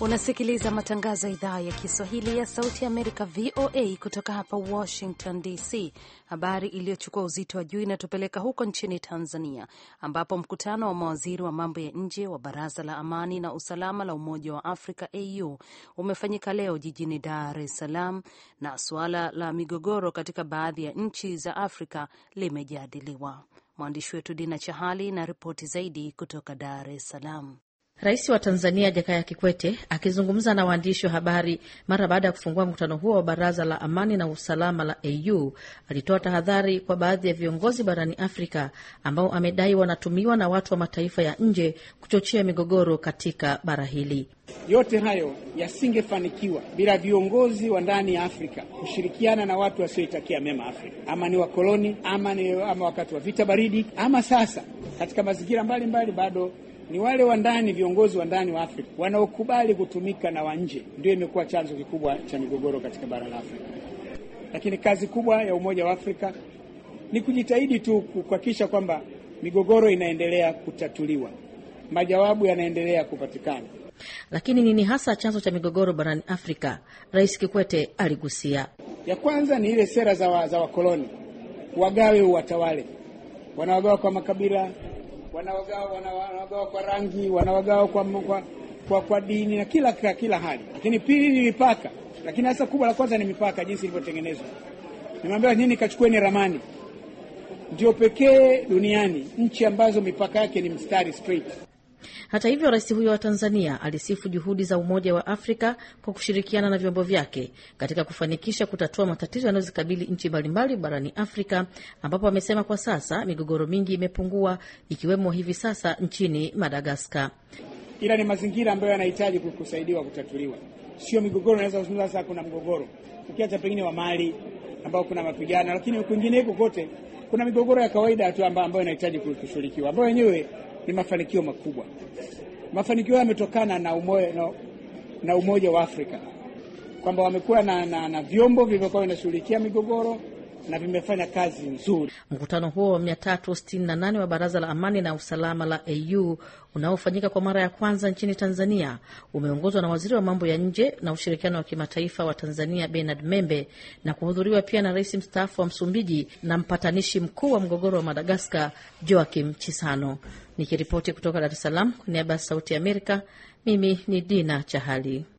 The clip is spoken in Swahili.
Unasikiliza matangazo ya idhaa ya Kiswahili ya Sauti ya Amerika, VOA, kutoka hapa Washington DC. Habari iliyochukua uzito wa juu inatupeleka huko nchini Tanzania, ambapo mkutano wa mawaziri wa mambo ya nje wa Baraza la Amani na Usalama la Umoja wa Afrika, AU, umefanyika leo jijini Dar es Salaam, na suala la migogoro katika baadhi ya nchi za Afrika limejadiliwa. Mwandishi wetu Dina Chahali na ripoti zaidi kutoka Dar es Salaam. Rais wa Tanzania Jakaya Kikwete akizungumza na waandishi wa habari mara baada ya kufungua mkutano huo wa Baraza la Amani na Usalama la AU alitoa tahadhari kwa baadhi ya viongozi barani Afrika ambao amedai wanatumiwa na watu wa mataifa ya nje kuchochea migogoro katika bara hili. Yote hayo yasingefanikiwa bila viongozi wa ndani ya Afrika kushirikiana na watu wasioitakia mema Afrika, ama ni wakoloni ama ni ama wakati wa vita baridi ama sasa katika mazingira mbalimbali bado ni wale wa ndani, viongozi wa ndani wa Afrika wanaokubali kutumika na wa nje, ndio imekuwa chanzo kikubwa cha migogoro katika bara la Afrika. Lakini kazi kubwa ya Umoja wa Afrika ni kujitahidi tu kuhakikisha kwamba migogoro inaendelea kutatuliwa, majawabu yanaendelea kupatikana. Lakini nini hasa chanzo cha migogoro barani Afrika? Rais Kikwete aligusia. Ya kwanza ni ile sera za, wa, za wakoloni, wagawe uwatawale, wanawagawa kwa makabila wanawagawa wanawagawa kwa rangi, wanawagawa kwa, kwa, kwa, kwa dini na kila kila hali. Lakini pili ni mipaka, lakini hasa kubwa la kwanza ni mipaka, jinsi ilivyotengenezwa. Nimeambiwa nyinyi kachukueni ramani, ndio pekee duniani nchi ambazo mipaka yake ni mstari straight. Hata hivyo, rais huyo wa Tanzania alisifu juhudi za Umoja wa Afrika kwa kushirikiana na vyombo vyake katika kufanikisha kutatua matatizo yanayozikabili nchi mbalimbali barani Afrika, ambapo amesema kwa sasa migogoro mingi imepungua, ikiwemo hivi sasa nchini Madagaskar. Ila ni mazingira ambayo yanahitaji kusaidiwa kutatuliwa, sio migogoro. Naweza kuzungumza sasa, kuna mgogoro ukiacha pengine wa Mali ambao kuna mapigano, lakini kwingineko kote kuna migogoro ya kawaida tu ambayo inahitaji kushughulikiwa, ambayo wenyewe ni mafanikio makubwa. Mafanikio yametokana na umoja, na, na Umoja wa Afrika kwamba wamekuwa na, na, na vyombo vilivyokuwa vinashughulikia migogoro na vimefanya kazi nzuri. Mkutano huo wa 368 wa Baraza la Amani na Usalama la AU unaofanyika kwa mara ya kwanza nchini Tanzania umeongozwa na waziri wa mambo ya nje na ushirikiano wa kimataifa wa Tanzania Bernard Membe na kuhudhuriwa pia na rais mstaafu wa Msumbiji na mpatanishi mkuu wa mgogoro wa Madagaskar Joakim Chisano. Nikiripoti kutoka Dar es Salaam kwa niaba ya Sauti ya Amerika, mimi ni Dina Chahali.